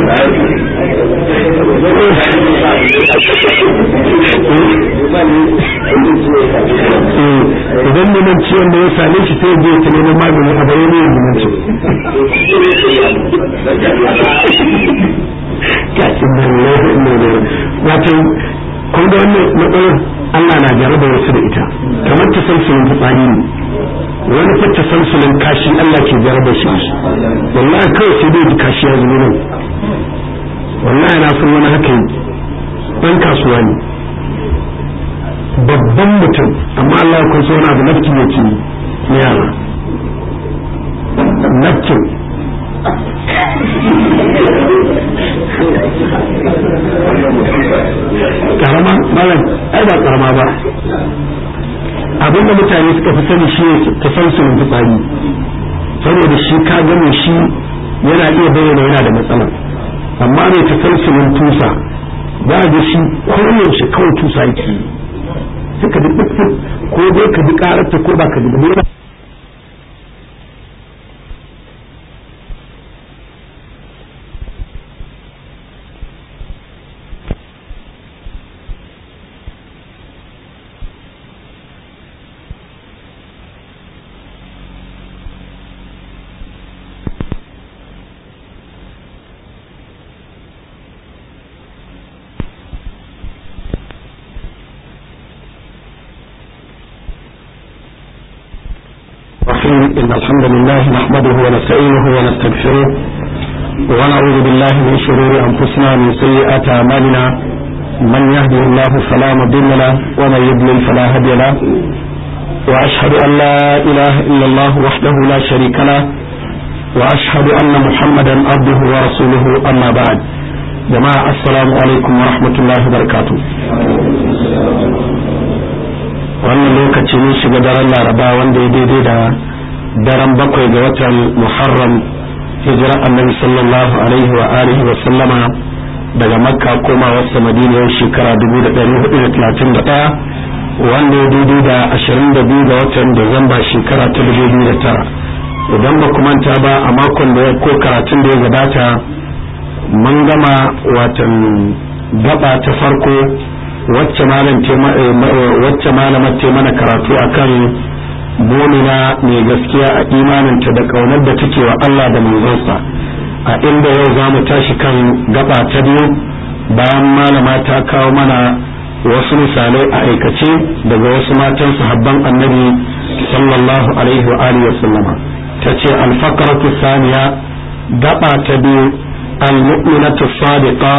idan neman ciwon da ya same shi sai je ta neman magani a bayan yin zumunci kacin da ne wato kun ga wannan matsalar Allah na jaraba wasu da ita kamar ta sansulin fitsari ne wani fa ta sansulin kashi Allah ke jaraba shi wallahi kawai sai dai kashi ya zuwa nan wallahi na san wani haka yi ɗan kasuwa ne babban mutum amma Allah kun so na da nafkin yake ne yara nafkin karama malam ai ba karama ba abin da mutane suka fi sani shi ta san su fitsari saboda shi ka gane shi yana iya bayyana yana da matsala amma ne ta san su tusa ba ga shi koyaushe kawai tusa yake suka bi ko dai ka bi kararta ko ba ka bi ba إن الحمد لله نحمده ونستعينه ونستغفره ونعوذ بالله من شرور أنفسنا من سيئات أعمالنا من يهده الله فلا مضل له ومن يضلل فلا هادي له وأشهد أن لا إله إلا الله وحده لا شريك له وأشهد أن محمدا عبده ورسوله أما بعد جماعة السلام عليكم ورحمة الله وبركاته wannan lokaci ne shiga daren laraba wanda ya daidai da daren bakwai ga watan muharram hijira annabi sallallahu alaihi wa alihi wa sallama daga makka koma wasu madiniyar shekara 1431 wanda ya daidai da 22 ga watan disamba shekara ta 2009 idan ba ku manta ba a makon da ya ko karatun da ya gabata mun gama watan gaba ta farko wacce malamar ce mana karatu akan mumina mai gaskiya a imaninta da kaunar da take wa Allah da manzonsa a inda yau za mu tashi kan gaba ta biyu bayan malama ta kawo mana wasu misalai a aikace daga wasu matan sahabban annabi sallallahu alaihi wa alihi wa sallama ta ce alfakaratu saniya gaba ta biyu al-mu'minatu sadiqa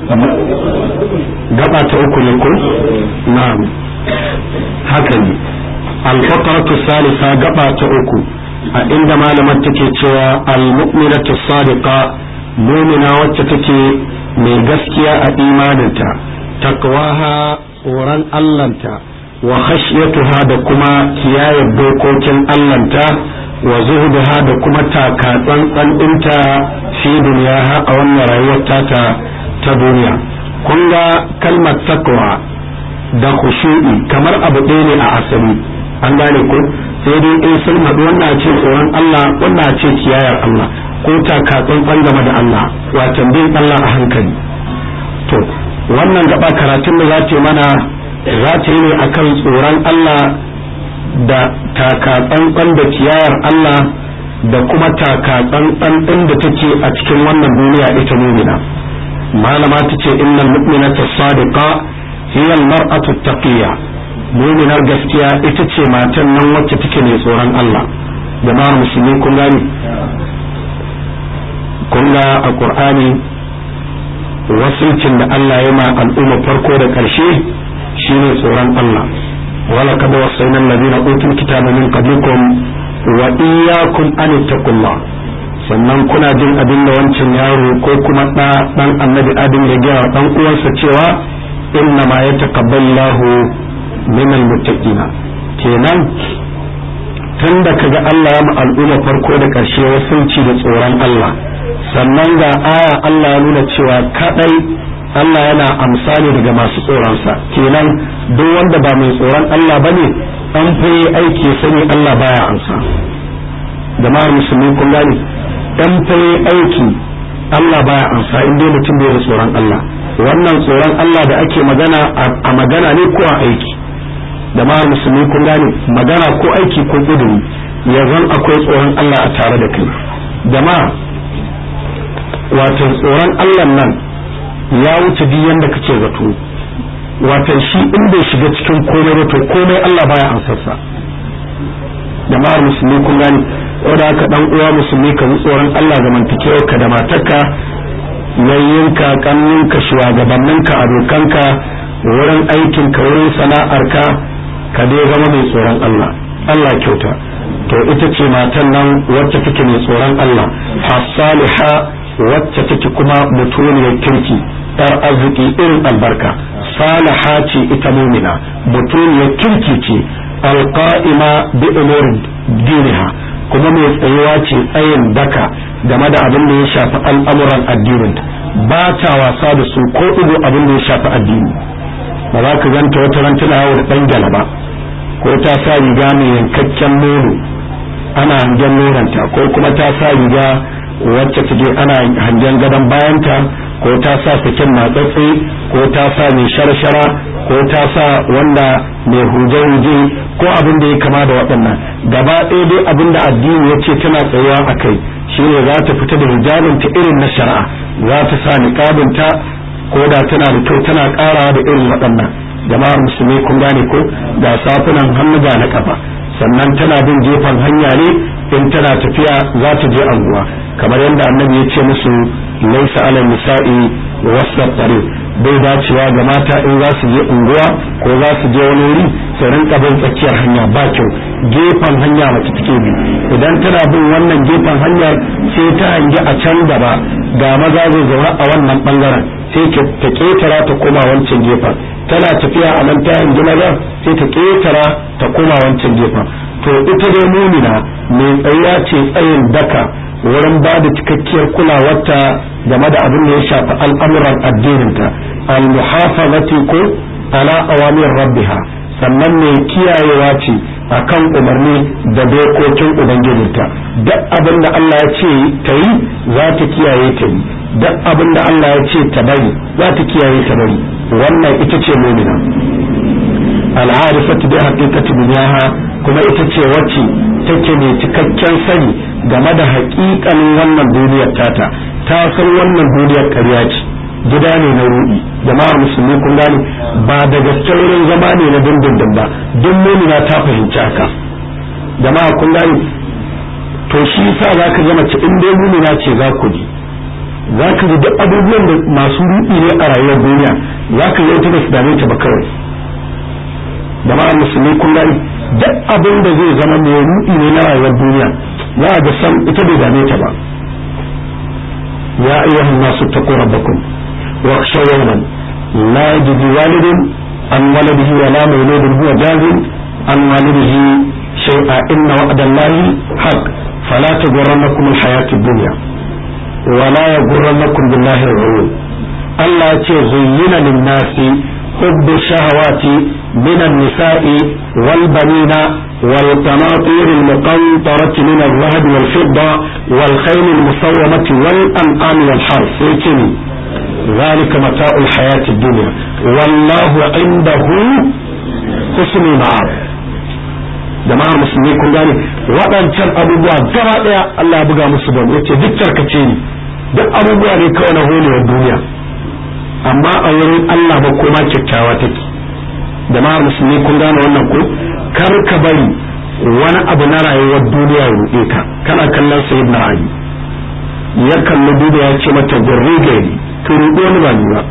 gaba ta uku ne ko na'am haka ne alfakaratu salisa gaba ta uku a inda malamar take cewa almu'minatu sadiqa mumina wacce take mai gaskiya a imaninta takwaha tsoron allanta wa khashyatuha da kuma kiyaye dokokin allanta wa zuhuduha da kuma taka tsantsan ɗinta fi duniya a wannan rayuwar tata ta duniya kun ga kalmar takwa da khushu'i kamar abu ɗaya ne a asali an gane ko sai dai in sun haɗu wannan ce tsoron Allah wannan ce kiyayar Allah ko taka tsantsan game da Allah wato bin Allah a hankali to wannan gaba karatun da za ta mana za ta yi ne akan tsoron Allah da taka tsantsan da kiyayar Allah da kuma taka tsantsan ɗin da take a cikin wannan duniya ita mumina malama ta ce innal mu'minata sadiqa hiya al-mar'atu taqiyya muminar gaskiya ita ce matan nan wacce take mai tsoron Allah jama'ar musulmi kun gani kun ga a qur'ani wasilcin da Allah ya ma al'umma farko da ƙarshe shine tsoron Allah wala kad wasayna alladhina utul kitaba min qablikum wa iyyakum an taqullah sannan kuna jin abin da wancan yaro ko kuma ɗa ɗan annabi adam ya gaya ɗan uwansa cewa inna ma yataqabbalu minal muttaqina kenan tun da kaga Allah ya al'umma farko da ƙarshe wasunci da tsoron Allah sannan ga aya Allah ya nuna cewa kadai Allah yana amsa ne daga masu tsoronsa kenan duk wanda ba mai tsoron Allah bane an faye aiki sani Allah baya amsa jama'ar musulmi kun gane dan faye aiki Allah baya ansa in dai mutum bai da tsoron Allah wannan tsoron Allah da ake magana a magana ne ko a aiki da ma musulmi kun gane magana ko aiki ko gudun ya zan akwai tsoron Allah a tare da kai da ma wato tsoron Allah nan ya wuce duk yanda kake zato wato shi in bai shiga cikin komai ba to komai Allah baya ansarsa jama'ar musulmi kun gani wanda haka dan uwa musulmi ka ji tsoron Allah zamantakewar ka da matarka yayyinka kannunka shugabanninka abokanka wurin aikin ka wurin sana'arka ka dai zama mai tsoron Allah Allah kyauta to ita ce matan nan wacce take mai tsoron Allah as-saliha wacce take kuma mutuniyar kirki yar arziki irin albarka salaha ce ita mumina mutuniyar kirki ce alqa'ima bi umurin diniha kuma mai tsayuwa ce tsayin daka game da abin da ya shafi al'amuran addinin ba ta wasa da su ko ido abin da ya shafi addini ba za ka ganta wata ran tana yawo da dan galaba ko ta sa riga mai yankakken nono ana hangen nonanta ko kuma ta sa riga wacce take ana hangen gadon bayanta ko ta sa sakin matsatsi ko ta sa mai sharshara ko ta sa wanda mai huje-huje ko abin da ya kama da waɗannan gaba ɗaya dai abin da addini ya ce tana tsayuwa a kai shi ne za ta fita da hijabinta irin na shari'a za ta sa niƙabinta ko da tana da kyau tana ƙarawa da irin waɗannan jama'ar musulmi kun gane ko ga safunan hannu ga na kafa sannan tana bin gefen hanya ne in tana tafiya za ta je anguwa kamar yadda annabi ya ce musu laisa ala nisa'i wasa tsare bai dacewa ga mata in za su je unguwa ko za su je wani wuri su rinka bin tsakiyar hanya ba kyau gefen hanya mace take bi idan tana bin wannan gefen hanyar sai ta hangi a can gaba ga maza zai zaune a wannan bangaren sai ta ketara ta koma wancan gefen tana tafiya a nan ta hangi maza sai ta ketara ta koma wancan gefen to ita dai mumina mai tsayuwa ce tsayin daka wurin ba da cikakkiyar kulawarta game da abin da ya shafi al'amuran addininta al-muhafazati ko ala awamir rabbiha sannan mai kiyayewa ce akan umarni da dokokin ubangijinta duk abin da Allah ya ce ta yi za ta kiyaye ta yi duk abin da Allah ya ce ta bari za ta kiyaye ta bari wannan ita ce mumina al'arifatu bi haqiqati dunyaha kuma ita ce wacce take mai cikakken sani game da haƙiƙanin wannan duniyar tata ta san wannan duniyar ƙarya ce gida ne na ruɗi jama'ar musulmi kun gane ba da gaske wurin zama ne na dindindin ba duk mumina ta fahimci haka jama'a kun gane to shi yasa zaka ga mace in dai mumina ce za ku ji za ka ji duk abubuwan da masu ruɗi ne a rayuwar duniya za ka yi ta ba su dame ta ba kawai jama'ar musulmi kun gani duk abin da zai zama mai ruɗi ne na rayuwar duniya za a ga san ita bai dame ta ba ya ayyuhan nasu taqu rabbakum wa khshaw yawman la yajzi walidun an waladihi wa la mawludun huwa jazin an walidihi shay'a inna wa'da allahi haqq fala taghurrannakum alhayatu ad-dunya wa la yaghurrannakum billahi al-ghurur Allah ya ce zuyyina lin-nasi حب الشهوات من النساء والبنين والقناطير المقنطرة من الذهب والفضة والخيل المصومة والأنعام والحرث سيتني ذلك متاع الحياة الدنيا والله عنده حسن المعاد jama'ar musulmi kun gane waɗancan abubuwa gaba ɗaya Allah ya buga musu ban yace duk tarkace ni duk abubuwa ne kawai na holewar duniya amma a wurin Allah ba koma kyakkyawa take jama'ar musulmi kun gane wannan ko kar ka bari wani abu na rayuwar duniya ya ruɗe ka kana kallon sayyidina ali ya kalli duniya ya ce mata gurri gari to ruɗe wani ba ni ba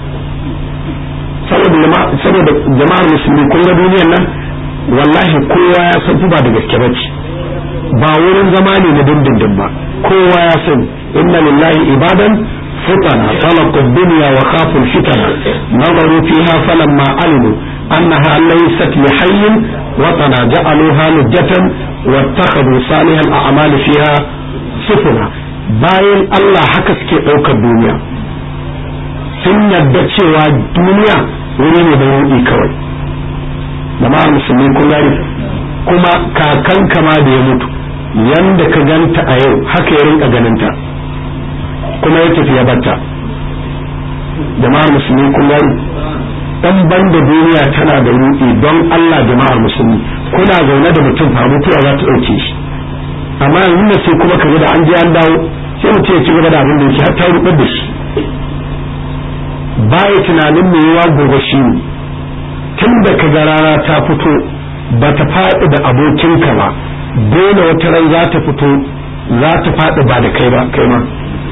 saboda jama'ar musulmi kun ga duniyar nan wallahi kowa ya san ba da gaske bace ba wurin zama ne na dindindin ba kowa ya san inna lillahi ibadan فتنا طلقوا الدنيا وخافوا الفتنة نظروا فيها فلما علموا أنها ليست لحي وطنا جعلوها لجة واتخذوا صالح الأعمال فيها سفنا bayan Allah haka suke ɗaukar duniya sun yadda cewa duniya wuri ne da ruɗi kawai jama'ar musulmi kun gani kuma kakan kama da ya mutu yanda ka ganta a yau haka ya rinka ganinta kuma ya tafi ya batta jama'ar musulmi kun gani dan banda duniya tana da ruɗi don Allah jama'ar musulmi kuna zaune da mutum fa mutuwa za ta ɗauke shi amma yanzu da sai kuma kaga da an je an dawo sai mutum ya ci gaba da abin da yake har ta rubar da shi baya tunanin me yawa gobe shi ne tun da kaga rana ta fito ba ta faɗi da abokinka ba dole wata ran za ta fito za ta faɗi ba da kai ba kai ma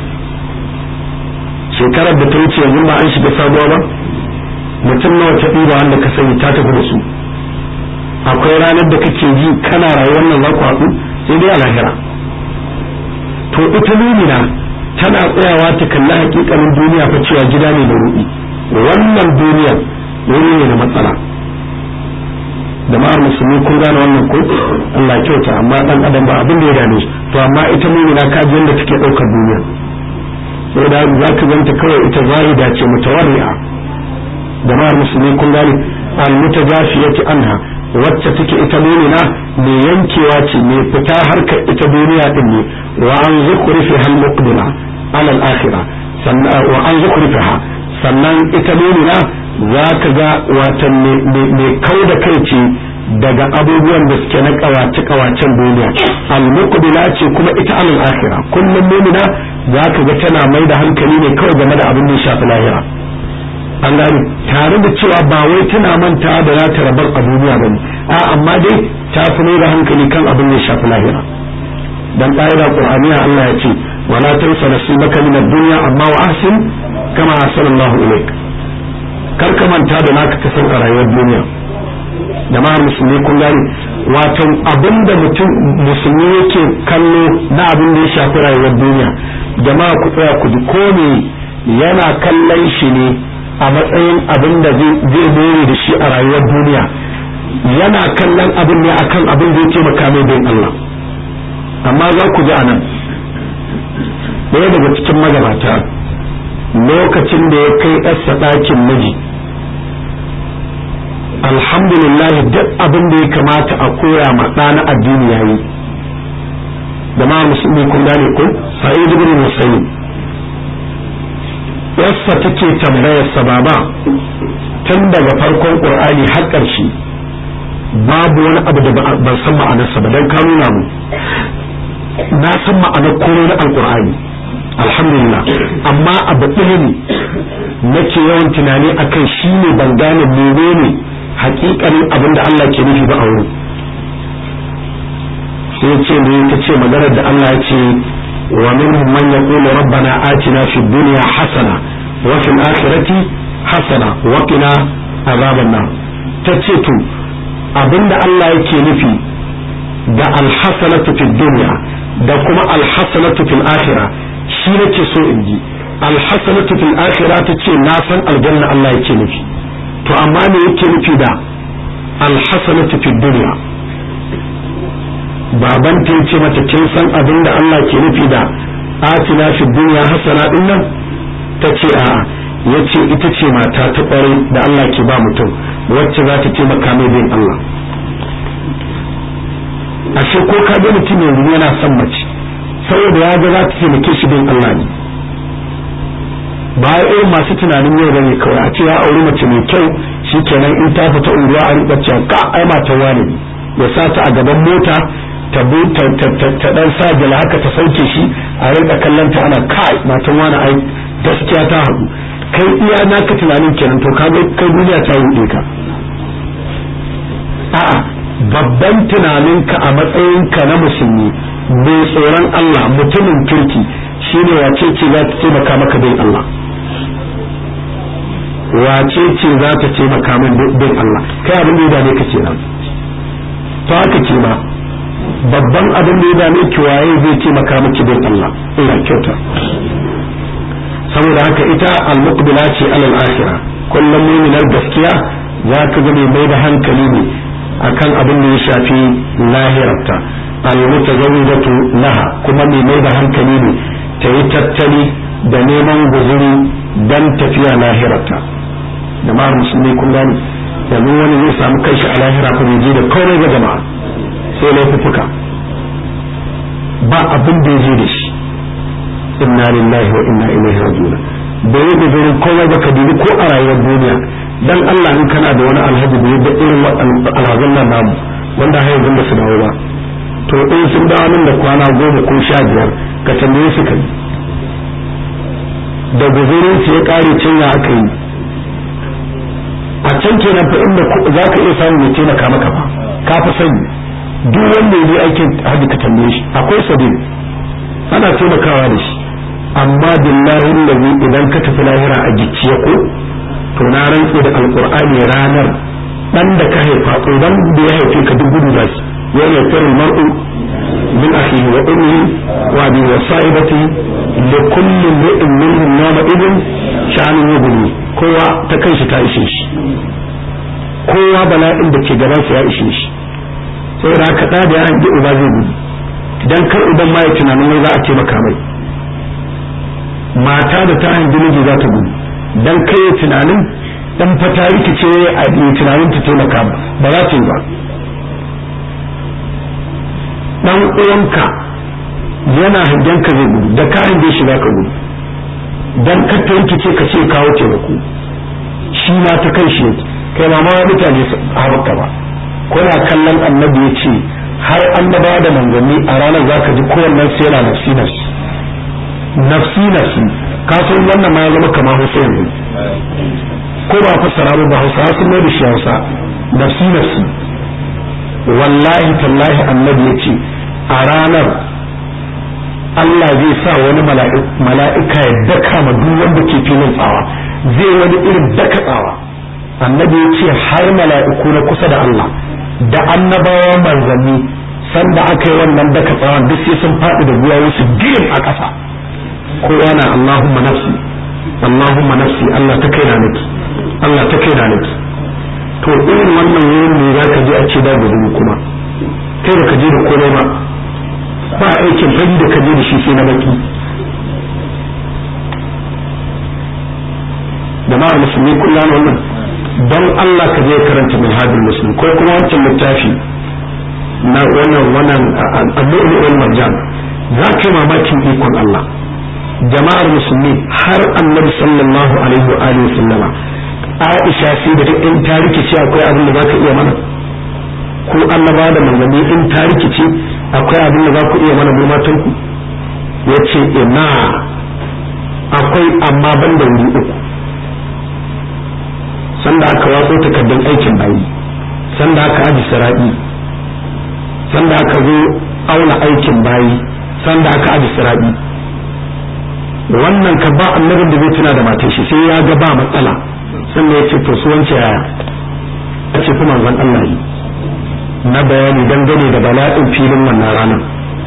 shekarar da ta wuce yanzu ba an shiga sabuwa ba mutum nawa ta ɗiba wanda ka sani ta tafi da su akwai ranar da kake ji kana rayuwar nan za ku haɗu sai dai a lahira to ita lumina tana tsayawa ta kalli hakikanin duniya fa cewa gida ne da ruɗi wannan duniyar wuri ne da matsala da ma'ar musulmi kun gane wannan ko Allah kyauta amma dan adam ba abin da ya dame to amma ita mumina ka ji yadda take ɗaukar duniya saboda za ka ganta kawai ita zahida ce mutawarri'a jama'ar musulmi kun gane al-mutajafiyati anha wacce take ita mumina mai yankewa ce mai fita harkar ita duniya din ne wa an zukrifi hal muqdima ala al-akhirah sannan wa an zukrifiha sannan ita mumina za ka ga watan mai kau da kai ce daga abubuwan da suke na kawace kawacen duniya al-muqbila ce kuma ita alal akhirah kullum mumina za ka ga tana mai da hankali ne kawai game da abin da ya shafi lahira an gani tare da cewa ba wai tana manta da za ta rabar a duniya bane a amma dai ta fi mai da hankali kan abin da ya shafi lahira dan ƙa'ida qur'aniya Allah ya ce wala tansa nasibaka min ad-dunya amma wa ahsin kama ahsanallahu ilayk kar ka manta da naka ka san a rayuwar duniya jama'ar musulmi kun gani wato abin da mutum musulmi yake kallo na abin da ya shafi rayuwar duniya jama'a ku tsaya ku ji ko ne yana kallon shi ne a matsayin abin da zai more da shi a rayuwar duniya yana kallon abin ne akan abin da ya taimaka mai bin Allah amma za ku ji a nan ɗaya daga cikin magabata lokacin da ya kai ɗarsa ɗakin miji alhamdulillah duk abin da ya kamata a koya ma ɗana addini yayi da ma musulmi kun gane ko sa'id ibn musayyib yassa take tambayar sa baba tun daga farkon qur'ani har ƙarshe babu wani abu da ban san ma'anarsa ba dan ka nuna mu na san ma'anar komai na alqur'ani alhamdulillah amma abu ɗaya ne nake yawan tunani akan shi ne ban gane menene hakikanin abin da Allah ke nufi ba a wurin sai ya ce ne ta ce maganar da Allah ya ce wa minhum man yaqulu rabbana atina fid dunya hasana wa fil akhirati hasana wa qina azaban nar ta ce to abinda Allah yake nufi da alhasanatu fid dunya da kuma alhasanatu fil akhirah shi nake so in ji alhasanatu fil akhirah ta ce na san aljanna Allah yake nufi to amma me yake nufi da alhasanatu fid dunya baban ta yace mata kin san abin da Allah ke nufi da atina fid dunya hasana din nan tace a yace ita ce mata ta kware da Allah ke ba mutum wacce za ta taimaka mai bin Allah ashe ko ka ga mutum yanzu yana son mace saboda ya ga za ta taimake shi bin Allah ne ba irin masu tunanin yau bane kawai a ce ya auri mace mai kyau shikenan in ta fita unguwa a rika cewa ka ai matan wani ya sa ta a gaban mota ta ta dan sa jala haka ta sauke shi a rika kallon ta ana kai matan wani ai gaskiya ta haɗu kai iya naka tunanin kenan to ka kai duniya ta ruɗe ka a'a babban tunaninka a matsayinka na musulmi mai tsoron Allah mutumin kirki shine wace ce za ta taimaka maka bin Allah wace ce za ta taimaka min bin Allah kai abin da ya dame ka kenan to haka ce ma babban abin da ya dame ki waye zai taimaka miki bin Allah ina kyauta saboda haka ita al-muqbila ce alal akhirah kullum mu'minar gaskiya za ka ga mai da hankali ne akan abin da ya shafi lahirarta al-mutazawwijatu laha kuma mai mai da hankali ne ta yi tattali da neman guzuri dan tafiya lahirarta jama'ar musulmi kun gani yanzu wani zai samu kanshi a lahira ko bai je da komai ga jama'a sai laifuffuka ba abin da ya je da shi inna lillahi wa inna ilaihi raji'un bai yi guzurin komai ba ka dubi ko a rayuwar duniya dan Allah in kana da wani alhaji da yadda irin alhazan nan namu wanda har yanzu ba su dawo ba to in sun dawo nan da kwana goma ko sha biyar ka tambaye su kai da guzurin su ya kare cinya aka yi a can kenan fa inda za ka iya samun mai taimaka maka ba ka fi sani duk wanda ya je aikin hajji ka tambaye shi akwai sabil ana taimakawa da shi amma billahi allazi idan ka tafi lahira a gicciye ko to na rantse da alqur'ani ranar dan da ka haifa idan da ya haife ka duk gudu zasu ya ne firu mar'u min akhihi wa ummihi wa bi wasaibati li kulli imrin minhum yawma idin sha'anun yughni kowa ta kanshi ta ishe shi kowa bala'in da ke gaban sa ya ishe shi saboda haka da da ya hanji uba zai gudu dan kar uban ma ya tunanin wai za a taimaka mai mata da ta hanji miji za ta gudu dan kai tunanin dan fata rikice a tunanin ta taimaka ba ba za ta yi ba dan uwanka yana hangen ka zai gudu da ka hange shi za ka gudu dan ka ta rikice ka ce kawo taimako shi ma ta kai shi yake kai ma ma mutane haka ba kuna kallon annabi ya ce har annaba da manzanni a ranar za ka ji kowannen sai yana nafsi nafsi nafsi nafsi ka san wannan ma ya zama kamar Hussein ne ko ba fassara ba ba Hausa sun mai da shi Hausa nafsi nafsi wallahi tallahi annabi ya ce a ranar Allah zai sa wani mala'ika ya daka ma duk wanda ke filin tsawa zai wani irin daka tsawa annabi ya ce har mala'iku na kusa da Allah da annabawa manzanni sanda aka yi wannan daka tsawon duk sai sun faɗi da guya wasu girin a ƙasa kowa na Allahumma nafsi Allahumma nafsi Allah ta kai na naki Allah ta kai na naki to irin wannan wurin ne za ka je a ce da gudu kuma kai da ka je da komai ba ba aikin fari da ka je da shi sai na baki jama'ar musulmi kullum wannan don Allah ka je karanta minhajul muslim ko kuma wancan littafi na wannan wannan al-lu'lu wal marjan za ka yi mamakin ikon Allah jama'ar musulmi har annabi sallallahu alaihi wa alihi sallama Aisha sai da duk in ta rikice akwai abin da za ka iya mana ko annaba da manzanni in ta rikice akwai abin da za ku iya mana mu matan ku yace ina akwai amma ban da wuri uku sanda aka watso takardun aikin bayi sanda aka aji siraɗi sanda aka zo auna aikin bayi sanda aka aji siraɗi wannan ka ba annabin da zai tuna da matar shi sai ya ga ba matsala sannan ya ce to su wance yaya a ce kuma zan Allah yi na bayani dangane da bala'in filin wannan ranar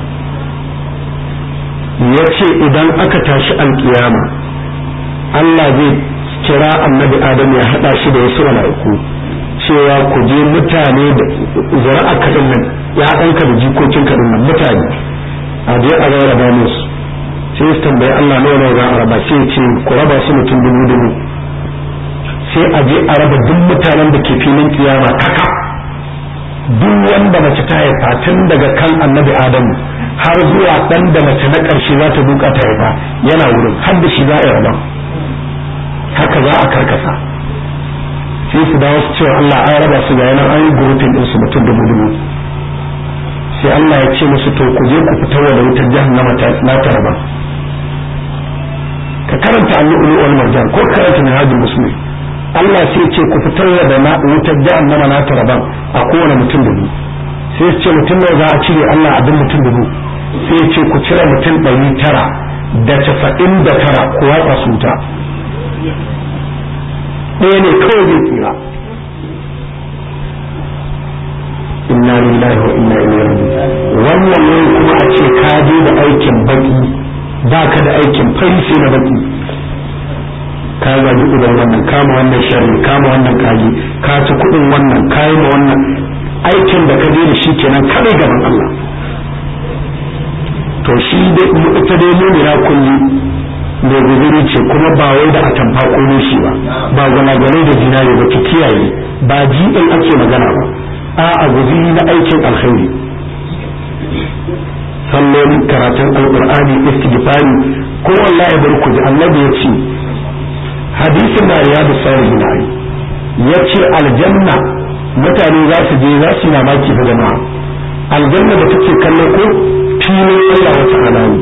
ya ce idan aka tashi alkiyama Allah zai kira annabi adam ya hada shi da wasu mala'iku cewa ku je mutane da zara'a kaɗin nan ya ɗanka da jikokin kaɗin nan mutane a je a rarraba musu sai su tambayi Allah nawa nawa za a raba sai ce ku raba su mutum dubu dubu sai a je a raba duk mutanen da ke filin kiyama kaka duk wanda mace ta haifa tun daga kan annabi adamu har zuwa ɗan da mace na ƙarshe za ta duka ta haifa yana wurin har da shi za a yi rabon haka za a karkasa sai su dawo su cewa Allah an raba su ga yanar an yi gurufin din su mutum dubu dubu sai Allah ya ce musu to ku je ku fitar da wutar jahannama ta na ta raba ka karanta al-lu'lu wal marjan ko karanta minhajul muslim Allah sai ya ce ku fitar da na wutar jahannama na ta raba a kowane mutum dubu sai ya ce mutum nawa za a cire Allah abin mutum dubu sai ya ce ku cire mutum ɗari tara da casa'in da tara ku watsa su wuta ɗaya ne kawai zai tsira inna lillahi wa inna ilaihi raji'un wannan ne kuma a ce ka je da aikin baki ba ka da aikin fari sai na baki ka zagi uban wannan kama wannan sharri kama wannan kaji ka ci kuɗin wannan kayi ma wannan aikin da ka je da shi kenan kadai gaban Allah to shi dai ita dai mumina kulli mai guzuri ce kuma ba wai da atamfa ko shi ba ba gwanagwanai da zinare ba ki kiyaye ba jiɗin ake magana ba a a guzuri na aikin alkhairi salloli karatun alkur'ani istighfari ko wallahi bar ku ji annabi ya ce hadisin na riyadu salihin ai ya ce aljanna mutane za su je za su yi mamaki da jama'a aljanna da take kallo ko filin Allah wata alamu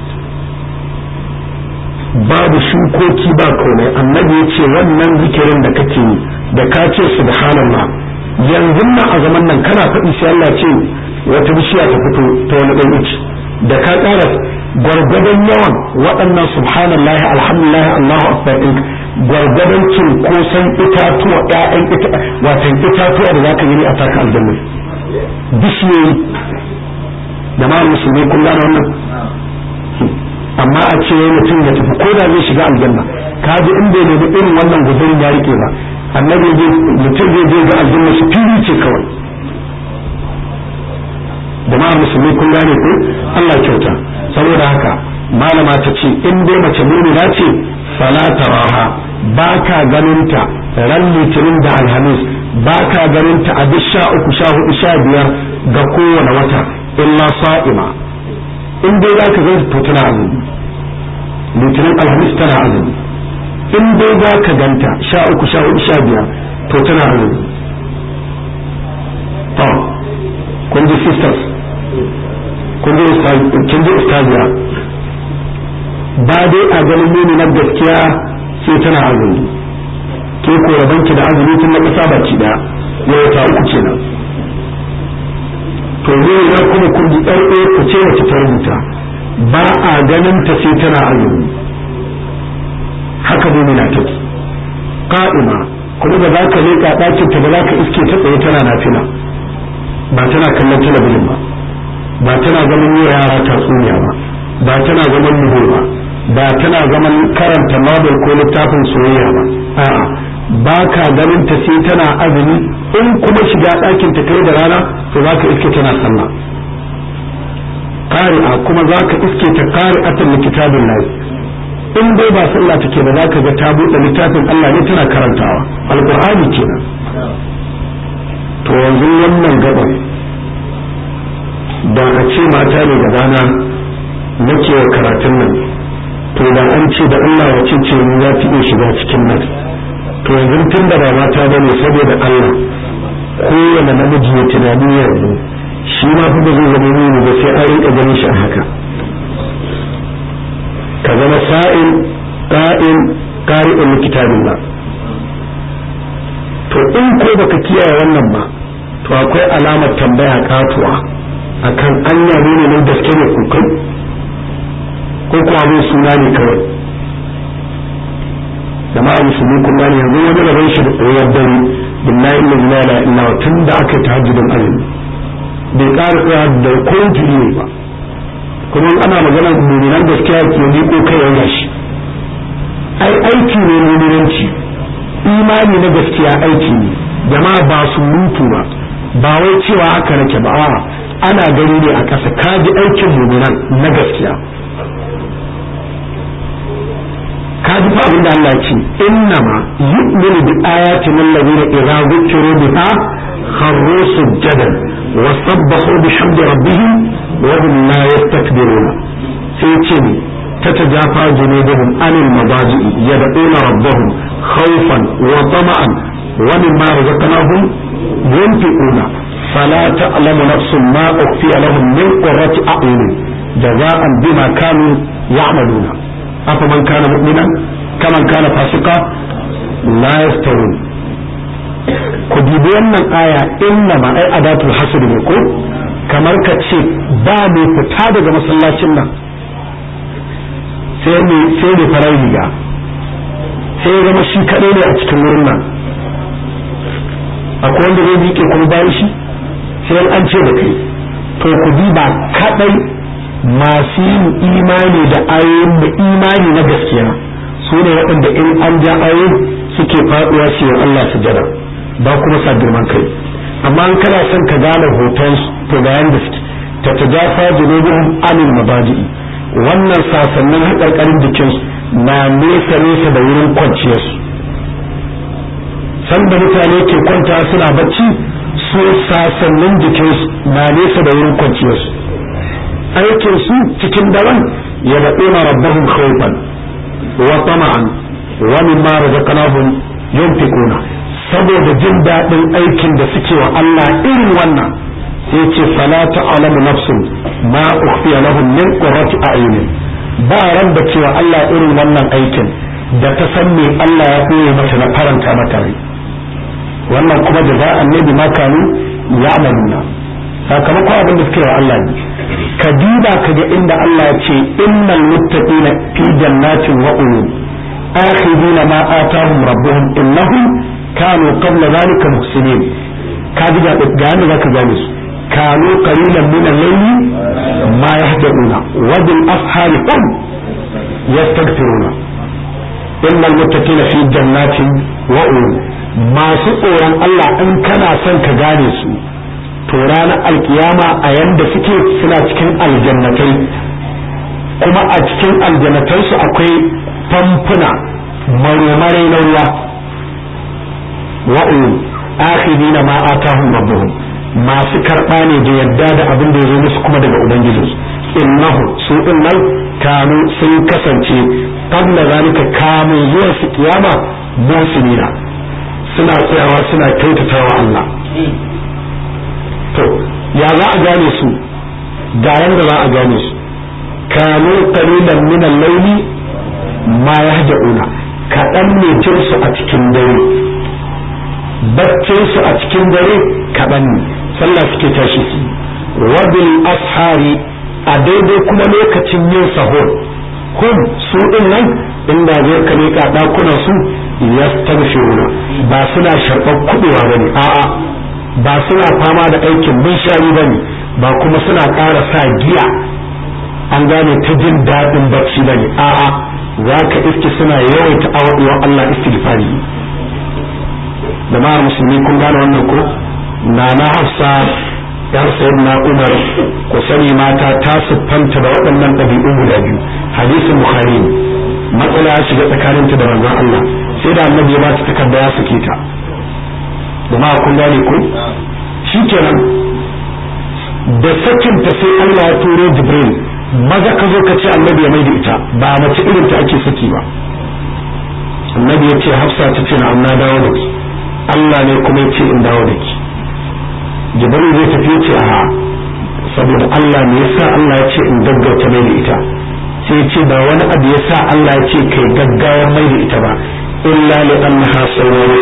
babu shukoki ba komai annabi ya ce wannan zikirin da kake yi da ka ce subhanallah yanzu nan a zaman nan kana faɗi sai Allah ce wata bishiya ta fito ta wani ɗan ici da ka ƙara gwargwadon yawan waɗannan subhanallah alhamdulillah Allahu akbar ɗin gwargwadon cinkoson itatuwa ƴaƴan ita watan itatuwa da zaka gani a taka aljanna bishiyoyi da ma musulmi kun gane wannan amma a ce mutum ya tafi ko da zai shiga aljanna ka ji in bai nemi irin wannan guzurin ya rike ba annabi mutum zai je ga aljanna su fili ce kawai jama'ar musulmi kun gane ko Allah kyauta saboda haka malama ta ce in dai mace mumina ce fala taraha ba ka ganinta ran litinin da alhamis ba ka ganinta a duk sha uku sha hudu sha biyar ga kowane wata illa sa'ima in dai za ka ganta to tana azumi litinin alhamis tana azumi in dai za ka ganta sha uku sha hudu sha biyar to tana azumi to kun ji sisters kun ji ustaziya ba dai a ganin nuni na gaskiya sai tana azumi ke ko rabanki da azumi tun na kasa baki daya yau ta uku kenan to zai ya kuma kun ji ɗan ku ce wace ta rubuta ba a ganin ta sai tana azumi haka mumina take qa'ima kuma ba za ka leƙa ɗakin ta ba za ka iske ta tsaye tana nafila ba tana kallon talabijin ba ba tana zaman yi yara tatsuniya ba ba tana zaman nuhu ba ba tana zaman karanta nobel ko littafin soyayya ba a'a ba ka ganin ta sai tana azumi in kuma shiga ɗakin ta kai da rana to za ka iske tana sallah qari'a kuma za ka iske ta qari'atan li kitabin lahi in dai ba sallah take ba za ka ga ta buɗe littafin Allah ne tana karantawa alqur'ani kenan to yanzu wannan gaban da a ce mata ne da rana nake wa karatun nan to da an ce da Allah wace ce ni za ta iya shiga cikin nan to yanzu tun da ba mata bane saboda Allah kowane namiji ya tunani yanzu shi ma fa ba zai zama nuni ba sai an rinka ganin shi a haka ka zama sa'in qa'in qari'un kitabillah to in ko baka kiyaye wannan ba to akwai alamar tambaya katuwa akan anya ne ne gaske ne kukai ko kuma abin suna ne kawai jama'a musulmi kun gane yanzu wani rabon shi da tsoyar dare billahi la ilaha illa tun da aka yi tahajjudin azumi bai ƙara tsaya da ko jiri ba kuma ana magana muminan gaskiya ke ni ko kai yana shi ai aiki ne muminanci imani na gaskiya aiki ne jama'a ba su mutu ba ba wai cewa haka nake ba a ana gani ne a ƙasa ka ji aikin muminan na gaskiya ka ji fa abinda Allah ce innama yu'minu bi ayatin allazina idza dhukiru biha kharru sujadan wa sabbahu bihamdi rabbihim wa hum la yastakbiruna sai ce ne تتجافى جنوبهم عن المضاجع يدعون ربهم خوفا وطمعا ومما رزقناهم ينفقون فلا تعلم نفس ما أخفي لهم من قرة أعين جزاء بما كانوا يعملون أفمن كان مؤمنا كمن كان فاسقا لا يستوون ku dubi wannan aya inna ma ai adatul hasr ne ko kamar ka ce ba mai fita daga masallacin nan sai ne sai ne farar riga sai ya zama shi kaɗai ne a cikin wurin nan akwai wanda zai miƙe kuma bayan shi sai an ce da kai to ku ba kaɗai masu yin imani da ayoyin da imani na gaskiya su ne waɗanda in an ja ayoyin suke faɗuwa su yi Allah su jada ba kuma sa girman kai amma in kana son ka gane hoton to ga yanda suke ta tajafa junubuhum anil mabadi'i wannan sasannin haƙarƙarin jikin na nesa nesa da wurin kwanciyarsu sanda mutane ke kwanta suna bacci su sasannin jikinsu na nesa da wurin kwanciyarsu aikin su cikin daren yad'una rabbahum khawfan wa tama'an wa mimma razaqnahum yunfiquna saboda jin daɗin aikin da suke wa Allah irin wannan sai ce fala ta'lamu nafsun ma ukhfiya lahum min qurrati a'yunin ba ran da cewa Allah irin wannan aikin da ta san me Allah ya koye mata na faranta mata rai wannan kuma da za annabi ma kanu ya'maluna sakamakon abin da suke wa Allah ne ka duba ka ga inda Allah ya ce innal muttaqina fi jannatin wa uyun akhidina ma atahum rabbuhum innahum kanu qabla dhalika muhsinin ka ji ga ga yanda zaka gane su kanu qalilan min al-layli ma yahduna wa bil ashari hum yastaghfiruna innal muttaqina fi jannatin wa uyun masu tsoron Allah in kana son ka gane su to ranar alkiyama a yanda suke suna cikin aljannatai kuma a cikin aljannatansu akwai famfuna maromarai na ruwa wa'u akhidina ma atahum rabbuhum masu karɓa ne da yadda da abin da ya zo musu kuma daga ubangijinsu innahu su din nan kanu sun kasance qabla zalika kamun zuwa su kiyama musulina suna tsayawa suna kyautatawa Allah to ya za a gane su ga yanda za a gane su kanu qalilan min al-layli ma yahjauna kaɗan ne jinsu a cikin dare baccin su a cikin dare kaɗan ne sallah suke tashi su wabil ashari a daidai kuma lokacin yin sahur hum su din nan inda zai ka leka dakunan su yastaghfiruna ba suna sharɓar kuɗewa bane a'a ba suna fama da aikin binshari bane ba kuma suna ƙara sa giya an gane ta jin daɗin bacci bane a'a za ka iske suna yawaita awaɗuwa Allah istighfari jama'ar musulmi kun gane wannan ko na na hafsa yar sayyidina umar ku sani mata ta siffanta da waɗannan ɗabi'u guda biyu hadisin bukhari ne matsala ya shiga tsakaninta da manzon Allah sai da annabi ya ba ta takarda ya sake ta jama'a kun gane ko shikenan da sakinta sai Allah ya turo jibril maza ka zo ka ce annabi ya mai da ita ba mace irin ta ake saki ba annabi ya ce hafsa ta ce na amma dawo da ki Allah ne kuma ya ce in dawo da ki jibril zai tafi ce a saboda Allah ne yasa Allah ya ce in gaggauta mai da ita sai ya ce ba wani abu yasa Allah ya ce kai gaggawar mai da ita ba illa li annaha sawwama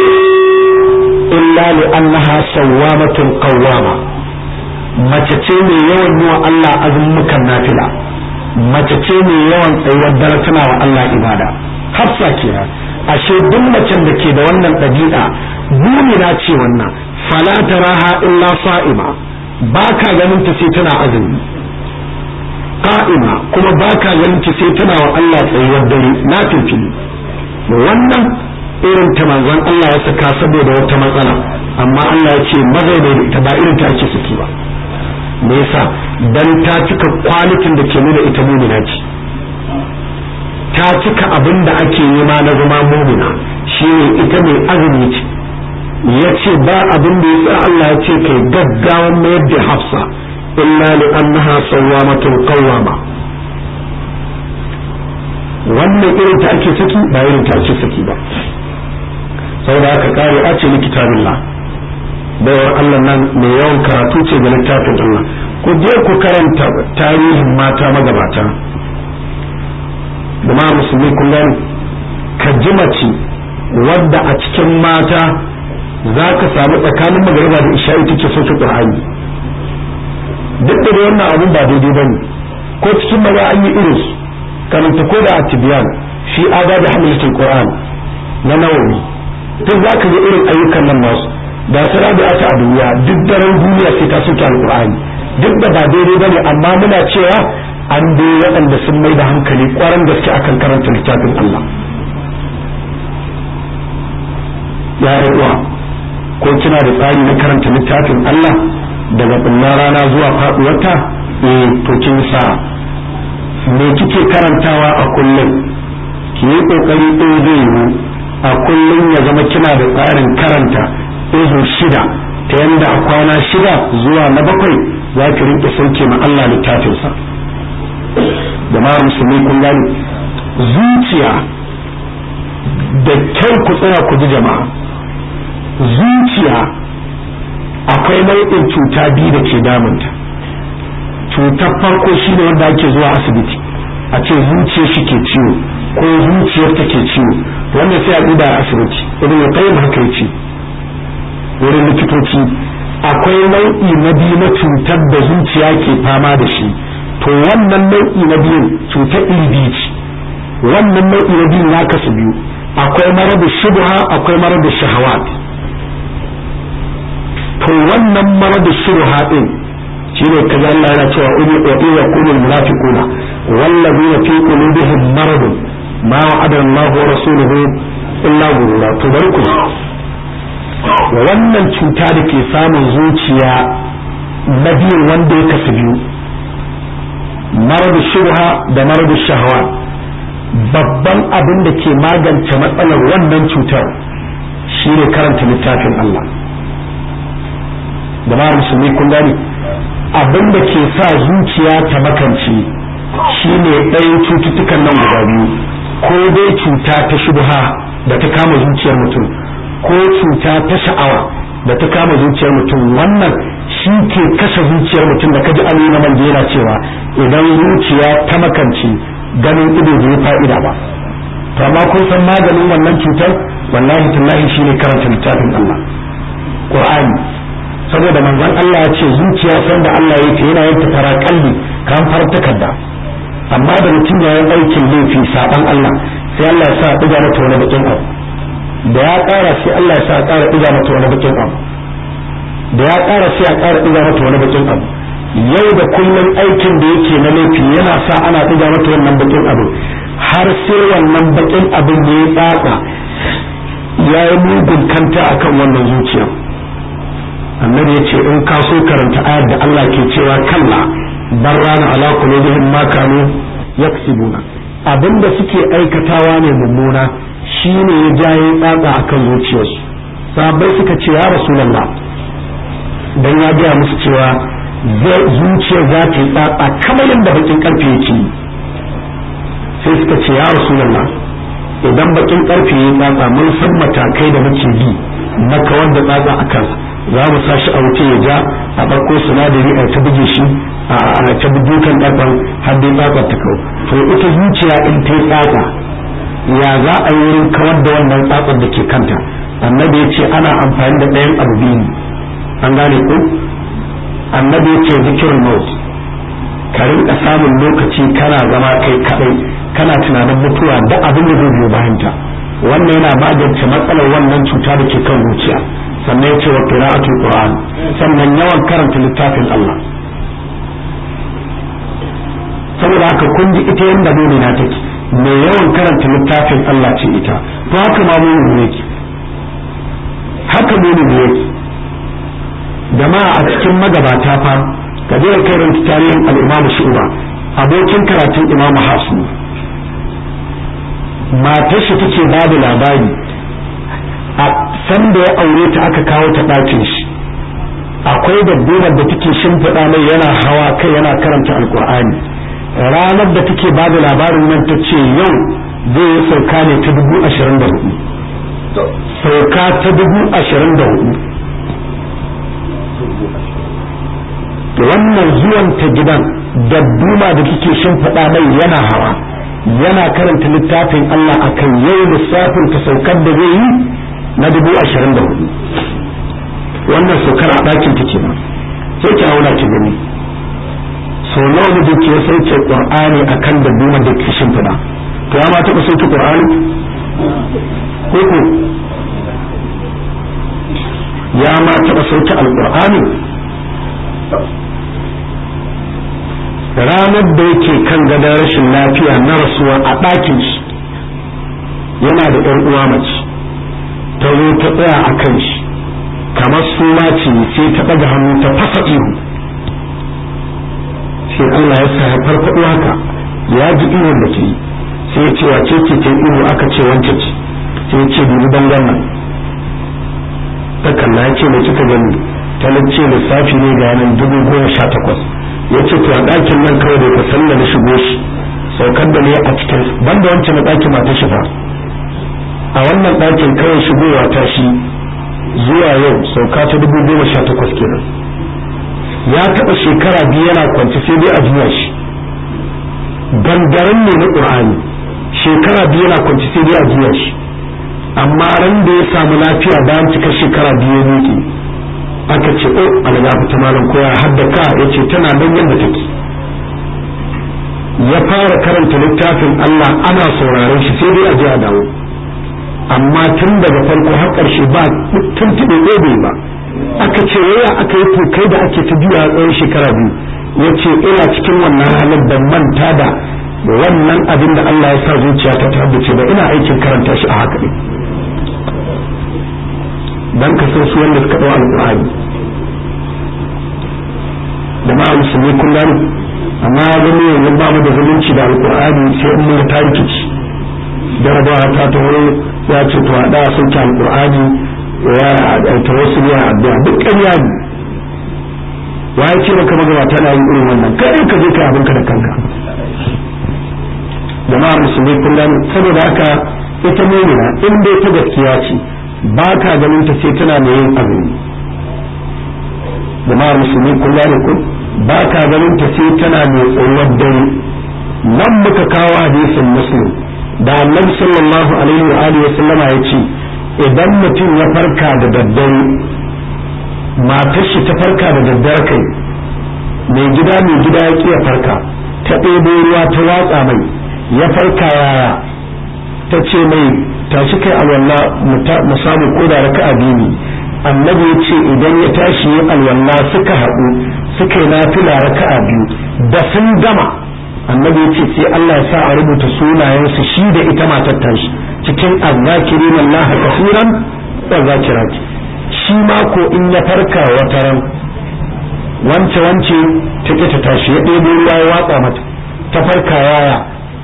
illa li annaha sawwamatun qawwama mace ce mai yawan yi wa Allah azumukan nafila mace ce mai yawan tsayuwar dare tana wa Allah ibada hafsa kenan ashe duk macen da ke da wannan ɗabi'a mumina ce wannan fala taraha illa sa'ima ba ka ganin ta sai tana azumi qa'ima kuma ba ka ganin ta sai tana wa Allah tsayuwar dare na fifili wannan irin ta manzon Allah ya saka saboda wata matsala amma Allah ya ce mazai da ita ba irin ta ake saki ba me yasa dan ta cika kwalitin da ke nuna ita mumina ce ta cika abin da ake nema na zama mumina shine ita mai azumi ce ya ce ba abin da yasa Allah ya ce kai gaggawan mayar da hafsa illa li annaha sawwamatun qawwama wannan irin ta ake saki ba irin ta ake saki ba saboda haka kare a ce kitabillah baiwar Allah nan mai yawan karatu ce ga littafin Allah ku je ku karanta tarihin mata magabata da musulmi kun gani ka ji mace wadda a cikin mata za ka samu tsakanin magariba da isha'i take sauke qur'ani duk da wannan abun ba daidai ba ne ko cikin maza an yi irin su karanta ko da atibiyan shi aga da hamlatul qur'an na nawawi duk za ka ga irin ayyukan nan nasu da su rabi a ta duniya duk daren duniya sai ta soke alqur'ani duk da ba daidai ba ne amma muna cewa an dai waɗanda sun mai da hankali ƙwarar gaske akan karanta littafin Allah ya uwa ko kina da tsari na karanta littafin Allah daga ɓullar rana zuwa faɗuwarta eh to kin sa me kike karantawa a kullum ki yi ƙoƙari ɗin zai yiwu a kullum ya zama kina da tsarin karanta izu shida ta yanda a kwana shida zuwa na bakwai za ki rinƙe sauke ma Allah littafinsa jama'ar musulmi kun gani zuciya da kyau ku tsaya ku ji jama'a zuciya akwai nau'in cuta biyu da ke damunta cutar farko shine wanda ake zuwa asibiti a ce zuciyar shi ke ciwo ko zuciyar ta ke ciwo wannan sai a duba a asibiti irin ya kai haka ya ce wurin likitoci akwai nau'i na biyu na cutar da zuciya ke fama da shi to wannan nau'i na biyun cutar iri biyu ce wannan nau'i na biyun ya kasu biyu akwai marar shubha akwai marar shahawat to wannan marar shubha din shine kaza Allah yana cewa uli wa ila qulul munafiquna wallazina fi qulubihim marad ma wa'ada Allah wa rasuluhu illa ghurura to bari ku wannan cuta da ke samun zuciya na biyu wanda ya kasu biyu marad shubha da marad shahawa babban abin da ke magance matsalar wannan cutar shine karanta littafin Allah da musulmi kun gani abin da ke sa zuciya ta makance shine ɗayan cututtukan nan guda biyu ko dai cuta ta shubha da ta kama zuciyar mutum ko cuta ta sha'awa da ta kama zuciyar mutum wannan shi ke kashe zuciyar mutum da kaji an na manjera cewa idan zuciya ta makance ganin ido bai fa'ida ba to amma kun san maganin wannan cutar wallahi tallahi shine karanta littafin Allah Qur'ani saboda manzon Allah ya ce zuciya san da Allah yake yana yin ta fara kalli kan far takarda amma da mutum ya yi aikin laifi saban Allah sai Allah ya sa diga mata wani bakin abu da ya ƙara sai Allah ya sa ƙara diga mata wani bakin abu da ya ƙara sai a ƙara diga mata wani bakin abu yau da kullum aikin da yake na laifi yana sa ana diga mata wannan bakin abu har sai wannan bakin abin da ya tsatsa ya yi mugun kanta akan wannan zuciya annabi ya ce in ka so karanta ayar da Allah ke cewa kalla bar rana ala qulubihim ma kanu yaksibuna abinda suke aikatawa ne mummuna shine ya jaye tsatsa akan zuciyarsu sahabbai suka ce ya rasulullah dan ya gaya musu cewa zuciyar za ta yi tsatsa kamar yadda bakin karfe yake sai suka ce ya rasulullah idan bakin karfe ya tsatsa mun san matakai da muke bi na kawar da tsatsa a kansa za mu sa shi a wuce ya ja a ɗauko sinadari a ta buge shi a ta budukan ƙarfan har dai tsatsa ta kawo to ita zuciya in ta yi tsatsa ya za a yi wurin kawar da wannan tsatsar da ke kanta annabi ya ce ana amfani da ɗayan abu biyu an gane ku annabi ya ce zikirin maut ka rinka samun lokaci kana zama kai kaɗai kana tunanin mutuwa da abin da zai biyo bayanta wannan yana magance matsalar wannan cuta da ke kan zuciya sannan ya ce wa qira'atul qur'an sannan yawan karanta littafin Allah saboda haka kun ji ita yanda na take mai yawan karanta littafin Allah ce ita to haka ma mu yake haka mu yake jama'a a cikin magabata fa ka je karanta tarihin al-Imam Shu'ba abokin karatun Imam Hasan matar shi take ba da labari a san da ya aure ta aka kawo ta ɗakin shi akwai dabbar da take shimfiɗa mai yana hawa kai yana karanta alkur'ani ranar da take ba da labarin nan ta ce yau zai yi sauka ne ta dubu ashirin da hudu sauka ta dubu ashirin da hudu wannan zuwan ta gidan dabbuma da take shimfiɗa mai yana hawa yana karanta littafin Allah akan yau lissafin ta saukar da zai yi na dubu ashirin da hudu wannan saukar a ɗakin ta ke sai ki auna ki gani so nawa mu ke sauke qur'ani akan da duma da ke shimfiɗa to ya ma taɓa sauke qur'ani ko ko ya ma taɓa sauke alqur'ani ranar da yake kan gadon rashin lafiya na rasuwa a ɗakin shi yana da ɗan uwa mace ta zo ta tsaya a kan shi kamar suna ce sai ta ɗaga hannu ta fasa ihu sai Allah ya sa ya farfaɗo haka ya ji ihun da ke yi sai ya ce wace ce ta ihu aka ce wance ce sai ya ce dubi bangon nan ta kalla ya ce mai kika gani ta ce lissafi ne ga yanan dubu goma sha takwas ya ce to a ɗakin nan kawai da ka salla na shigo shi saukar da ne a cikin banda wancan na ɗakin mata shi fa a wannan ɗakin kawai shigowa ta shi zuwa yau sauka ta dubu goma sha takwas kenan ya taɓa shekara biyu yana kwanci sai dai a juya shi gangaren ne na ƙur'ani shekara biyu yana kwanci sai dai a juya shi amma ran da ya samu lafiya bayan cika shekara biyu ne aka ce o alagafu ta malam koya haddaka ya ce tana nan yadda take ya fara karanta littafin Allah ana sauraron shi sai dai a je a dawo amma tun daga farko har ƙarshe ba tuntuɓe ɗebe ba aka ce waya aka yi kai da ake ta biya a tsawon shekara biyu ya ce ina cikin wannan halin da manta da wannan abin da Allah ya sa zuciya ta tabbace ba ina aikin karanta shi a haka ne dan ka san su wanda suka ɗau alƙur'ani da ma musulmi kullum amma ya gani yanzu ba mu da zumunci da alƙur'ani sai in mun ta rikici jarabawa ta ta wuri ya ce to a da sun ki alƙur'ani ya ta wasu ya addu'a duk ƙarya ne wa ya ce maka magabata na yin irin wannan kai ka je ka abinka da kanka jama'ar musulmi kullum saboda haka ita mumina in dai ta gaskiya ce ba ka ganin ta sai tana mai yin azumi jama'ar musulmi kullum ku ba ka ganin ta sai tana mai tsoron dare nan muka kawo hadisin muslim da annabi sallallahu alaihi wa alihi wa sallama ya ce idan mutum ya farka da daddare matar shi ta farka da daddare kai mai gida mai gida ya ƙi ya farka ta ɗebo ruwa ta watsa mai ya farka yaya ta ce mai tashi kai alwala mu samu ko da raka'a biyu annabi ya ce idan ya tashi yin alwala suka haɗu suka yi nafila raka'a biyu da sun gama annabi ya ce sai Allah ya sa a rubuta sunayensu shi da ita matar tashi cikin azzakirin Allah kasiran wa zakirati shi ma ko in ya farka wata ran wance wance ta ke ta tashi ya ɗebo ruwa ya watsa mata ta farka yaya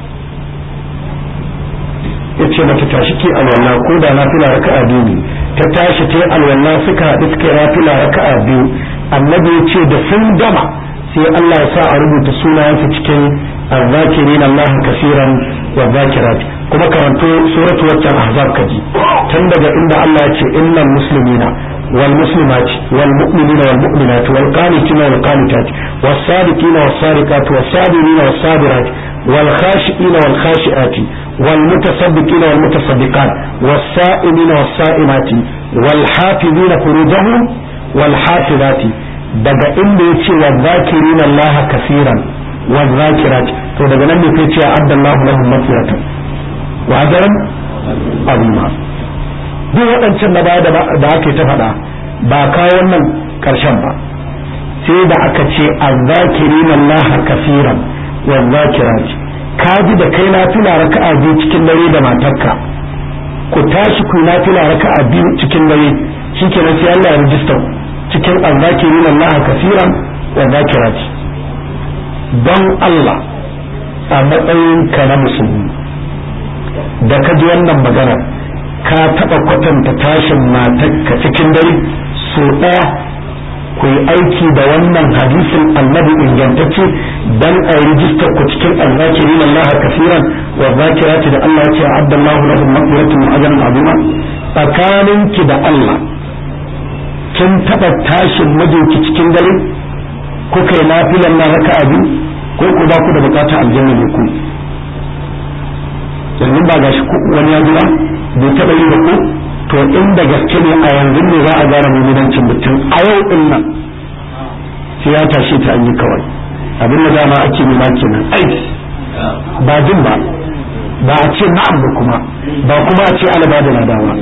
ya ce mata tashi ke alwala ko da na fila raka'a biyu ne ta tashi ta yi alwala suka haɗu suka yi nafila raka'a biyu annabi ya ce da sun gama sai Allah ya sa a rubuta sunayensa cikin azzakirin Allah kasiran wa zakirat kuma karanto suratu waccan ahzab kaji tun daga inda Allah ya ce innal muslimina wal muslimati wal mu'minina wal mu'minati wal qanitina wal qanitat was sadiqina was sadiqat was sabirina was sabirat wal khashiina wal khashiati wal mutasaddiqina wal mutasaddiqat was sa'imina was sa'imati wal hafizina furujahum wal hafizati daga inda ya ce wa zakirin Allah kasiran wa zakirat to daga nan ne kai ce addallahu lahum maghfiratan wa ajran azima duk waɗancan na baya da ake ta faɗa ba kawo wannan ƙarshen ba sai da aka ce azzakirin Allah kasiran wa zakirat ka ji da kai nafila raka'a biyu cikin dare da matarka ku tashi ku nafila raka'a biyu cikin dare shikenan sai Allah ya rijista ku cikin azzakirin Allah kasiran wa zakirati don Allah a matsayin ka na musulmi da ka ji wannan magana ka taɓa kwatanta tashin matarka cikin dare so ɗaya ku yi aiki da wannan hadisin annabi ingantacce dan a yi rijistar ku cikin azzakirin Allah kasiran wa zakirati da Allah ya ce abdallahu lahum maghfiratun wa ajrun azima tsakaninki da Allah kin taɓa tashin mijinki cikin dare ko kai nafilan na raka biyu ko ku ba ku da bukatar aljanna ne ku yanzu ba gashi wani ya jira bai taɓa yi da ku to inda gaske ne a yanzu ne za a gane mummunancin mutum a yau din nan sai ya tashi ta an yi kawai abin da dama ake nema kenan aiki ba jin ba ba a ce na'am ba kuma ba kuma a ce alaba da nadawa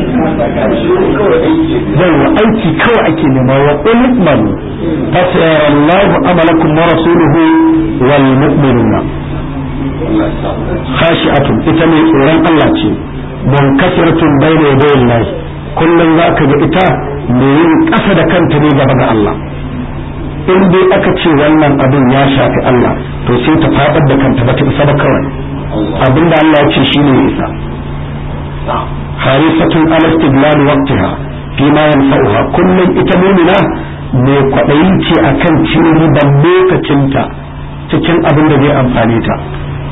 yawa aiki kawai ake nema wa ulman fasayar Allah amalakum wa rasuluhu wal mu'minuna khashi'atun ita mai tsoron Allah ce munkasiratun bayna yaday Allah kullum zaka ga ita mai yin kasa da kanta ne gaba ga Allah in dai aka ce wannan abin ya shafi Allah to sai ta fadar da kanta ba ta isa ba kawai abinda Allah ya ce shine ya isa harisatun ala istidlal waqtiha fi ma yanfa'uha kullum ita mu'mina mai kwaɗayi ce akan cin riban lokacinta cikin abin da zai amfane ta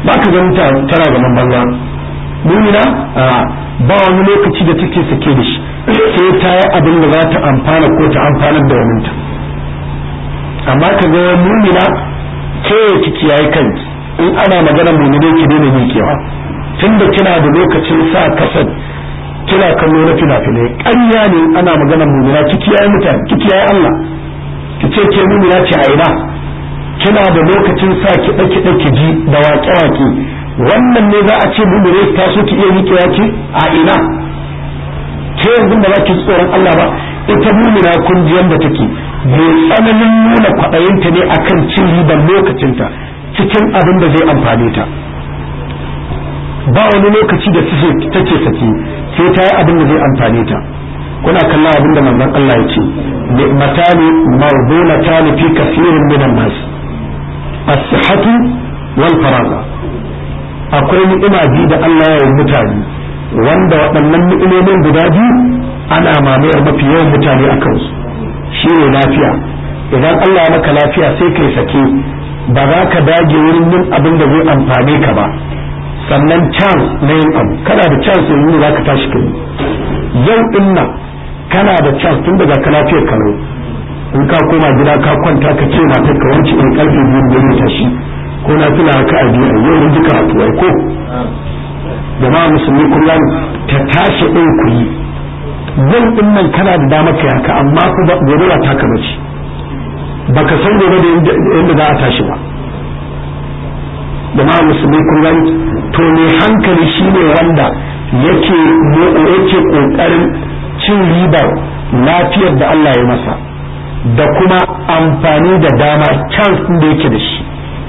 ba ka ganin ta tana gaban banza mumina ba wani lokaci da take sake da shi sai ta yi abin da za ta amfana ko ta amfanar da waninta amma ka ga mumina ke kiki yayi kanki in ana magana mumine ki daina miƙewa tunda kina da lokacin sa kasar kina kallo na fina-finai ƙarya ne ana magana mumina kiki yayi mutane kiki yayi Allah ki ce ke mumina ce a ina kina da lokacin sa kiɗa kiɗa ki ji da waƙe-waƙe wannan ne za a ce mumine ta so ki iya miƙewa ki a ina ke yanzu da za ki tsoron Allah ba ita mumina kun ji yanda take mai tsananin nuna kwaɗayinta ne akan cin riban lokacinta cikin abin da zai amfane ta ba wani lokaci da take sake sai ta yi abin da zai amfane ta kuna kallon abin da manzon Allah ya ce ni'matani mawdunatani fi kathirin minan nas as-sihhatu wal faraga akwai ni'ima biyu da Allah ya yi mutane wanda waɗannan ni'imomin guda biyu ana mamayar mafi yawan mutane a kansu shi ne lafiya idan Allah ya maka lafiya sai kai sake ba za ka dage wurin yin abin da zai amfane ka ba sannan chance na yin abu kana da chance yanzu za ka tashi kai yau din nan kana da chance tun daga ka lafiyar kalau in ka koma gida ka kwanta ka ce mata ka wanci in karfe biyun da ta shi ko na tuna haka a biyu yau in ji karatu ai ko jama'a musulmi kullum ta tashi din ku yi yau din nan kana da dama kai haka amma ku gobe ba taka bace baka san gobe da yadda za a tashi ba jama'a musulmi kun gani to ne hankali shine wanda yake yake kokarin cin ribar lafiyar da Allah ya masa da kuma amfani da dama chance da yake da shi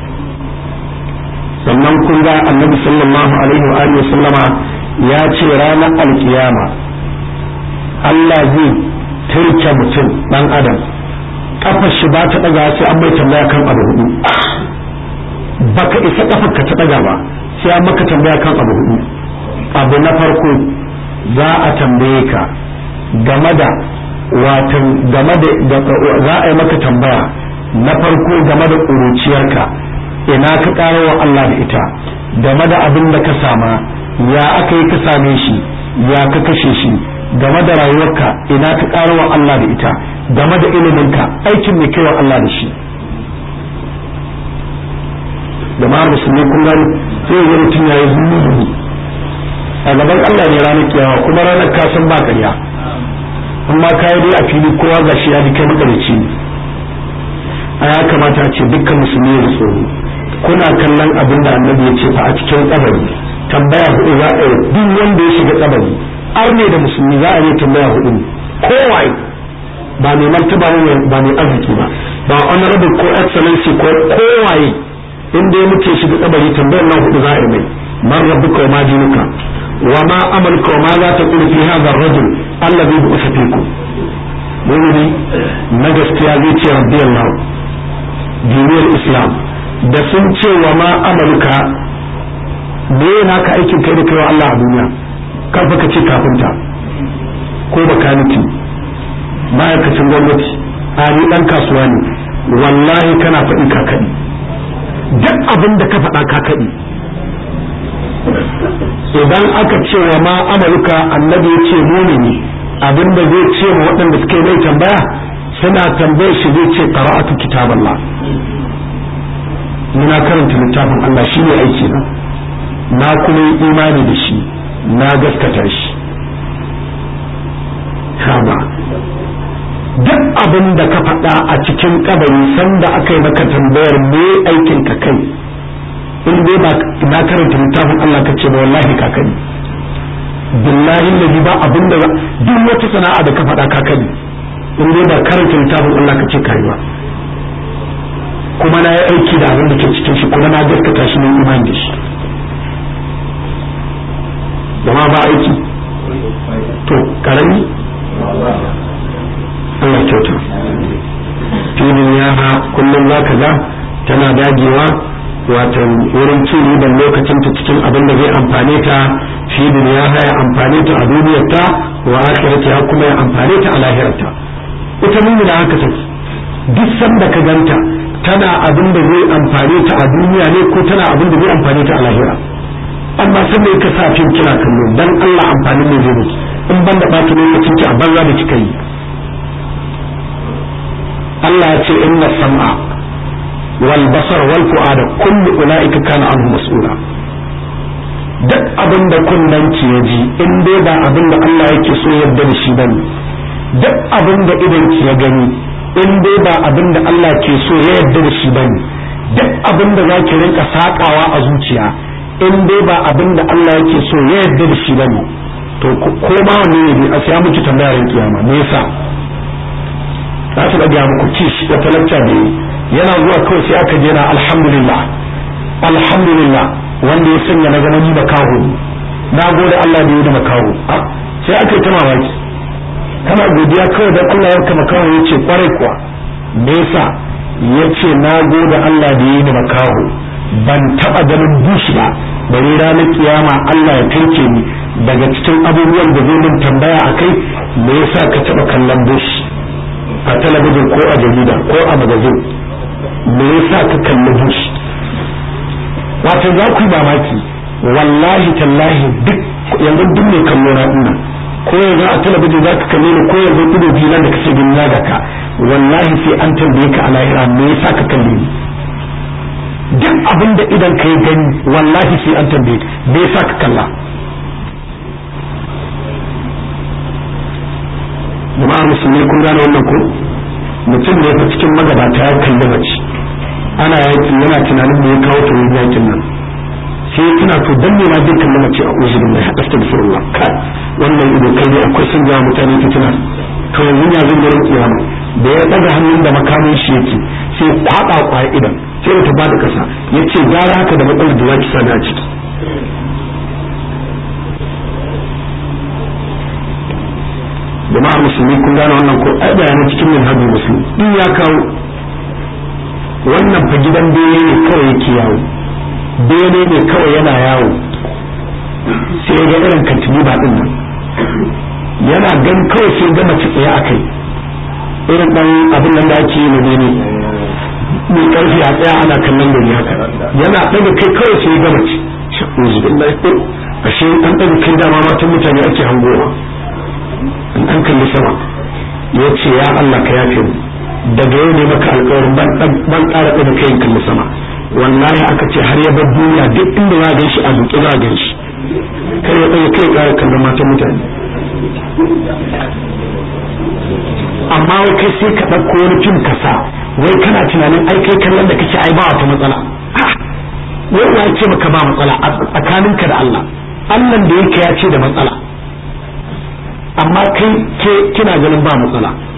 sannan kun ga annabi sallallahu alaihi wa alihi sallama ya ce ranar alkiyama Allah zai turke mutum dan adam kafar shi ba ta daga sai an mai tambaya kan abu hudu baka isa kafar ka ta daga ba sai an maka tambaya kan abu hudu abu na farko za a tambaye ka game da watan game da za a yi maka tambaya na farko game da ƙuruciyarka ina ka ƙara wa Allah da ita game da abin da ka sama ya aka yi ka same shi ya ka kashe shi game da rayuwarka ina ka ƙara wa Allah da ita game da iliminka aikin mai kaiwa Allah da shi jama'ar musulmi kun gani sai ya mutum ya yi zunubi a gaban Allah ne ranar kiyawa kuma ranar kasan ba ƙarya amma kayi dai a fili kowa ga shi ya ji kai makarici ne a ya kamata a ce dukkan musulmi ya tsoro kuna kallon abin da annabi ya ce fa a cikin kabari tambaya hudu za a yi duk wanda ya shiga kabari ar ne da musulmi za a yi tambaya hudu ne kowaye ba mai martaba ba mai arziki ba ba honorable ko excellency ko kowaye inda ya mutu ya shiga kabari tambayar nan hudu za a yi mai man rabbuka wa ma dinuka wa ma amaluka wa ma za ta qulu fi hadha ar-rajul alladhi bu'itha fikum mu'mini na gaskiya zai ce rabbi Allah diniyar islam da sun ce wa ma amaluka me yana ka aikin kai da kai wa Allah a duniya karfa ka ce kafinta ko bakaniki ma'aikacin gwamnati a ni dan kasuwa ne wallahi kana faɗi kakaɗi duk abin da ka faɗa kakaɗi idan aka ce wa ma amaluka annabi ya ce mumini abin da zai ce wa waɗanda suke mai tambaya suna tambayar shi zai ce qara'atu kitaballah muna karanta littafin Allah shi ne aiki na na kuma yi imani da shi na gaskata shi kama duk abin da ka faɗa a cikin kabari sanda aka yi maka tambayar me aikin ka kai in dai ba na karanta littafin Allah ka ce ba wallahi ka kani billahi lazi ba abin da duk wata sana'a da ka faɗa ka kani in dai ba karanta littafin Allah ka ce kai ba kuma na yi aiki da abin da ke cikin shi kuma na gaskata shi ne imani da shi zama ba aiki to karami Allah kyauta filin yaha kullum za ka ga tana dagewa wato wurin cin riban lokacin ta cikin abin da zai amfane ta filin ya haya amfane ta a duniyarta wa akhirata ya kuma ya amfane ta a lahirarta ita mumina haka take duk sanda ka ganta tana abin da zai amfane ta a duniya ne ko tana abin da zai amfane ta a lahira amma sai mai ka sa fim kina kallo dan Allah amfanin ne zai miki in ban da ɓata lokacin ki a banza da kika yi Allah ya ce inna sam'a wal basar wal fu'ada kullu ulaika kana anhu mas'ula duk abin da kunnen ki ya ji in dai ba abin da Allah yake so yarda da shi bane duk abin da idan ki ya gani in dai ba abin da Allah ke so ya yarda da shi bane duk abin da zaki rinka sakawa a zuciya in dai ba abin da Allah yake so ya yarda da shi bane to ko ma wanne ne a sai miki tambayar kiyama me yasa za su ga muku kish da talacca ne yana zuwa kawai sai aka je na alhamdulillah alhamdulillah wanda ya sanya na zama ni makaho na gode Allah da yi da makaho sai aka yi ta mamaki kana godiya kawai dan Allah ya kama kawo ya ce kwarai kuwa me yasa ya ce na gode Allah da yi da makaho ban taba ganin bush ba bari ranar kiyama Allah ya turke ni daga cikin abubuwan da zai min tambaya a kai me yasa ka taba kallon bush a talabijin ko a jarida ko a magazin me yasa ka kalli bush wato za ku yi mamaki wallahi tallahi duk yanzu duk mai kallo na ina ko yanzu a talabijin za ka kalle ni ko yanzu ido biyu nan da kake gani na ga ka wallahi sai an tambaye ka a lahira me yasa ka kalle ni duk abin da idan ka yi gani wallahi sai an tambaye me yasa ka kalla jama'ar musulmi kun gane wannan ko mutum ne fa cikin magabata ya kalli mace ana yaki yana tunanin me ya kawo ta wurin yakin nan sai tuna to dan ne ma duk kallon mace a uzu billahi astaghfirullah kai wannan ido kai ne akwai sun jawo mutane fitina to yanzu ya zan gurin kiyama da ya daga hannun da makamin shi yake sai kwaba kwaya idan sai ta bada kasa yace gara haka da matsalar da zaki sani a ciki jama'ar musulmi kun gane wannan ko ai bayanan cikin minhajul muslim din ya kawo wannan fa gidan bene ne kawai yake yawo bene ne kawai yana yawo sai ga irin kantini ba din nan yana gan kawai sai ga mace tsaye a kai irin dan abin nan da ake yi na bene mai karfi a tsaya ana kallon gari haka yana daga kai kawai sai ga mace uzu billahi ashe an daga kai dama matan mutane ake hangowa in an kalli sama ya ce ya Allah ka yafe mu daga yau ne maka alƙawarin ban ƙara ɗaga kai kalli sama wallahi aka ce har ya bar duniya duk inda za a gan shi a duƙe za a gan shi kai ya ɗaga kai ƙara kallon matan mutane amma wai kai sai ka ɗauko wani fim ka sa wai kana tunanin ai kai kallon da kake ai ba wata matsala wai ya ce maka ba matsala a tsakaninka da Allah Allah da yake ya ce da matsala amma kai ke kina ganin ba matsala